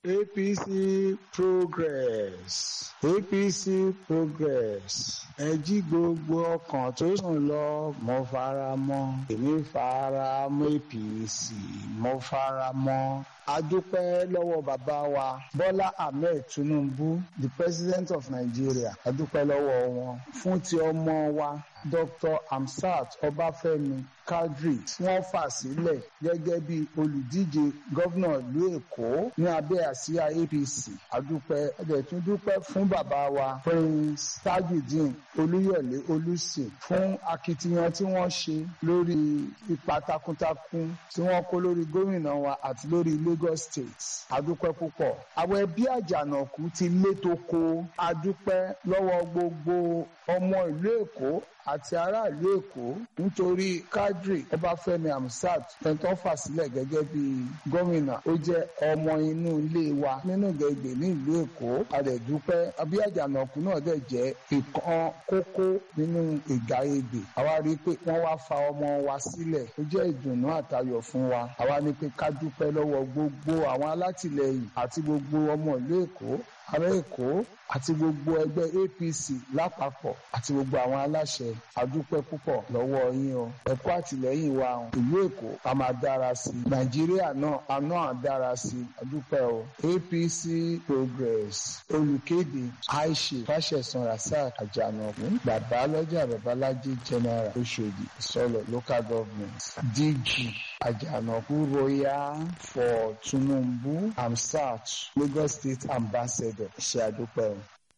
APC progress APC progress ẹ jí gbogbo ọkàn tó sùn lọ mo fara mọ́ èmi fara mọ́ APC mo fara mọ́ adúpẹ́ lọ́wọ́ bàbá wa Bọ́lá Ahmed Tinubu the president of Nigeria adúpẹ́ lọ́wọ́ wọn fún ti ọmọ wa Dr. Hamsat Ọbáfẹ́mi Kadri tí wọ́n fà sílẹ̀ gẹ́gẹ́ bí olùdíje gómìnà ìlú Èkó ní abẹ́ àsíá APC adúpẹ́ ẹ̀dẹ̀ tún dúpẹ́ fún bàbá wa Prince Tajudeen Olúyọ̀lé Olùsì fún akitiyan tí wọ́n ṣe lórí ipa takuntakun tí wọ́n kó lórí gómìnà wa àti lórí Lagos State adúpẹ́ púpọ̀ àwọn ẹbí àjànàkú ti létò ko adúpẹ́ lọ́wọ́ gbogbo ọmọ ìlú Èkó àti aráàlú Èkó nítorí Kadri Ọbáfẹ́mi Hamsat ẹ̀ńtọ́ fà sílẹ̀ gẹ́gẹ́ bí gómìnà ó jẹ́ ọmọ inú ilé wa nínú gẹ̀gbẹ̀ ní ìlú Èkó àdẹ̀dúpẹ́ abí àjànàkú náà dẹ̀ jẹ́ ìkan kókó nínú ìgbà ebè àwa rí i pé wọ́n wá fa ọmọ wa sílẹ̀ ó jẹ́ ìdùnnú àtayọ̀ fún wa àwa ní pé ká dúpẹ́ lọ́wọ́ gbogbo àwọn alátìlẹyìn àti gbogbo ọmọ ìlú Èkó ará Èkó àti gbogbo ẹgbẹ́ APC lápapọ̀ àti gbogbo àwọn aláṣẹ àdúpẹ́ púpọ̀ lọ́wọ́ yín o ẹ̀kọ́ àtìlẹ́yìn wa ìlú Èkó a máa dára sí i Nàìjíríà náà a náà dára sí i àdúpẹ́ o APC Progress olùkéde Aisha Fáṣẹ̀sán Rasaq Àjànàkú bàbá lọ́jà babalájí general Oṣòdì Ìsọlọ̀ local government DG Àjànàkú royal for Tinubu Hamsat Lagos State ambassador ṣe àdúpẹ́ o.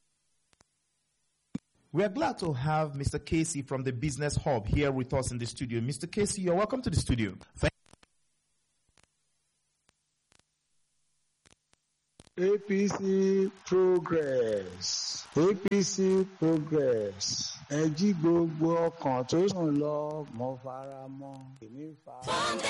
We are glad to have Mr. Casey from the Business Hub here with us in the studio. Mr. Casey, you're welcome to the studio. Thank APC progress APC progress ẹ jí gbogbo ọkàn tó sùn lọ mo fara mọ́ èmi fara.